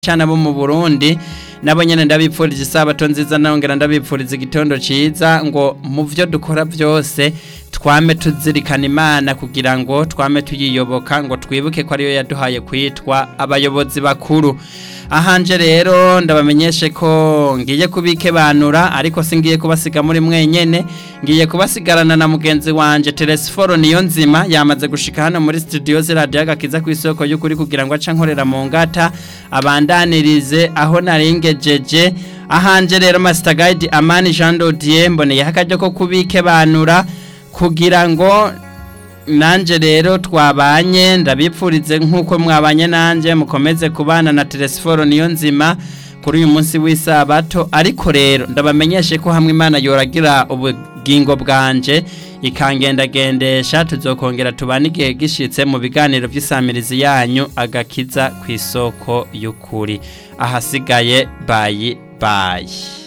cyane abo mu Burundi nabo nyene ndabipfuriza isabato nziza nongera ndabipfuriza igitondo ciza ngo mu vyo dukora vyose twame tuzirikana imana kugira ngo twame tuyiyoboka ngo twibuke ko ariyo yaduhaye kwitwa abayobozi bakuru ahanje rero ndabamenyeshe ko ngiye kubikebanura ariko singiye kubasiga muri mwenyene ngiye kubasigarana na mugenzi wanje Telesforo niyo nzima yamaze gushika hano muri studio z'iradio agakiza ku isoko y'ukuri kugira ngo aca nkorera mu ngata abandanirize aho narengejeje ahanje rero Master Guide Amani Jean Dodier mboneye akaryo ko kubikebanura kugira ngo nanje rero twabanye ndabipfurize nk'uko mwabanye nanje mukomeze kubana na Telesforo niyo nzima kuri uyu munsi w'isabato ariko rero ndabamenyeshe ko hamwe imana yoragira ubugingo bwanje ikangendagendesha tuzokongera tubane igihe gishitse mu biganiro by'isamirizi yanyu agakiza ku isoko y'ukuri ahasigaye bayi bayi